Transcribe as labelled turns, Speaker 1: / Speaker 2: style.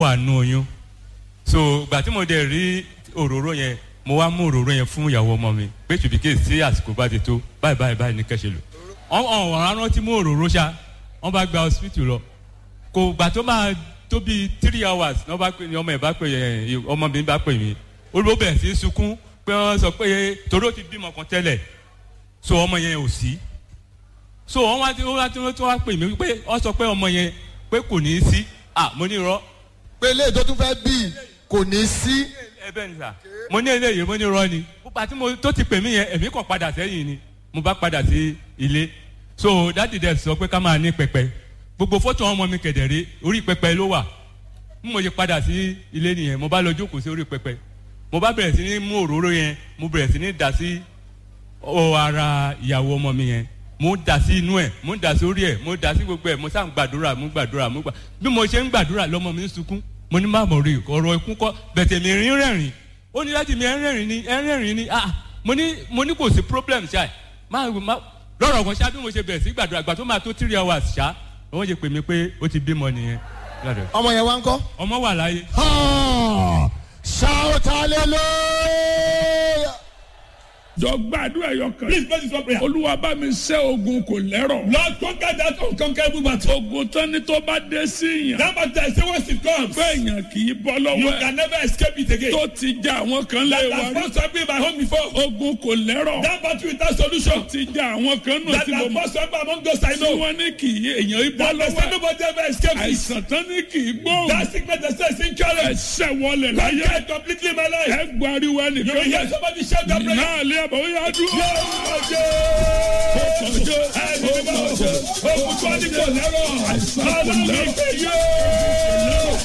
Speaker 1: wà nù oyún so ìgbà tí mo dẹ̀ rí òróró yẹn mo wá mú òróró yẹn fún ìyàwó ọmọ mi pé tùbíkè sí àsìkò bá ti tó báyìí báyìí báyìí ní kẹ́sẹ̀ lò ọ̀hún ọ̀hún rántí mú òróró ṣá wọ́n bá gba hospital lọ kò gbà tó máa tó bíi three hours ní wọ́n bá pè ní ọmọ ẹ̀ bá pè ẹ̀ ọmọ mi bá pè mí olùbó bẹ̀rẹ̀ sí í sunkún pé wọ́n sọ pé toró ti bímọ kan tẹ́lẹ̀ so ọmọ yẹn ò sí so wọ́n wá tí wọ́n wá tí wọ́n wá pè mí pé wọ́n sọ pé ọmọ yẹn pé kò ní í sí ah mo ní irọ́
Speaker 2: pé ilé tó tún fẹ́ bí kò ní sí.
Speaker 1: ẹ bẹ́ẹ̀ ni sà mo ní eléyìí mo ní irọ́ ni púpà tí mo tó ti pè mí yẹn èmi kàn padà sẹ́yìn ni mo bá padà sí ilé so dáàdì dẹ̀ sọ pé ká máa ní pẹpẹ gbogbo fọ́tò ọmọ mi kẹ̀dẹ̀rẹ́ orí pẹpẹ ló wà bí mo ṣe padà sí ilé nìyẹn mo bá lọ jókòó sí orí pẹpẹ mo bá bẹ̀rẹ̀ sí ní mú òróró yẹn mo bẹ̀rẹ̀ sí ní dà sí ọ ara ìyàwó ọmọ mi yẹn mo dà sí inú ẹ̀ mo dà sí orí ẹ̀ mo dà sí gbogbo ẹ̀ mo sá ń gbàdúrà mo gbàdúrà mo gbà bí mo ṣe ń gbàdúrà lọ́mọ mi ń sunkún mo ní má mọ̀ rí ọ̀rọ̀ ikú kọ́ bẹ̀tẹ̀ mi rín rẹ̀rìn ó ní láti mi ẹ̀ ń rẹ̀rìn ni ẹ̀ ń rẹ̀rìn ni ah mo ní mo ní kò sí problem ṣá má má lọ́rọ̀ kan ṣá bí mo ṣe bẹ̀rẹ̀ sí gbàdúrà gbà tó máa tó three hours ṣá wọ́n ṣe pè mí pé ó ti bímọ nìyẹn.
Speaker 2: ọmọ yẹn wá ń kọ́.
Speaker 1: ọmọ wà láyé.
Speaker 2: shout hallelujah.
Speaker 3: jọ gbàdúrà ẹyọ kan.
Speaker 4: Please pray this one prayer.
Speaker 3: olúwa bá mi ṣẹ́ ogun kò lẹ́rọ̀.
Speaker 4: Lord, conquer that unconquerable battle.
Speaker 3: ogun tán ni tó bá dé sí yàn.
Speaker 4: That battle, I say once it comes,
Speaker 3: pé èèyàn kì í bọ́
Speaker 4: you
Speaker 3: lọ́wọ́ ẹ̀.
Speaker 4: can never escape it again.
Speaker 3: tó ti ja àwọn kan lé
Speaker 4: That
Speaker 3: wa
Speaker 4: has
Speaker 3: rí.
Speaker 4: first happened in my home before.
Speaker 3: ogun kò lẹ́rọ̀.
Speaker 4: That battle without solution.
Speaker 3: ti ja àwọn kan nù
Speaker 4: That
Speaker 3: tí mo
Speaker 4: has
Speaker 3: mọ̀.
Speaker 4: first happened among those I
Speaker 3: tí
Speaker 4: know.
Speaker 3: wọ́n ní kì í èèyàn í bọ́
Speaker 4: That they
Speaker 3: lọ́wọ́
Speaker 4: say
Speaker 3: ẹ̀.
Speaker 4: nobody ever escapes it.
Speaker 3: àìsàn tán ní kì í gbóhùn.
Speaker 4: That sickness they say is incurable.
Speaker 3: ẹsẹ̀ wọlé láyé.
Speaker 4: Conquer it completely in my life.
Speaker 3: ẹ gbariwo
Speaker 4: You will
Speaker 3: ẹnìkan
Speaker 4: hear
Speaker 3: yẹn.
Speaker 4: somebody shout that prayer.
Speaker 3: náà lé àbọ̀ ó yá dúró.
Speaker 4: Ọjọ́ ọjọ́ ẹni bí bá ọjọ́ òkùnkùn ní kò lẹ́rọ̀. Ọlọ́run ìpè yóò.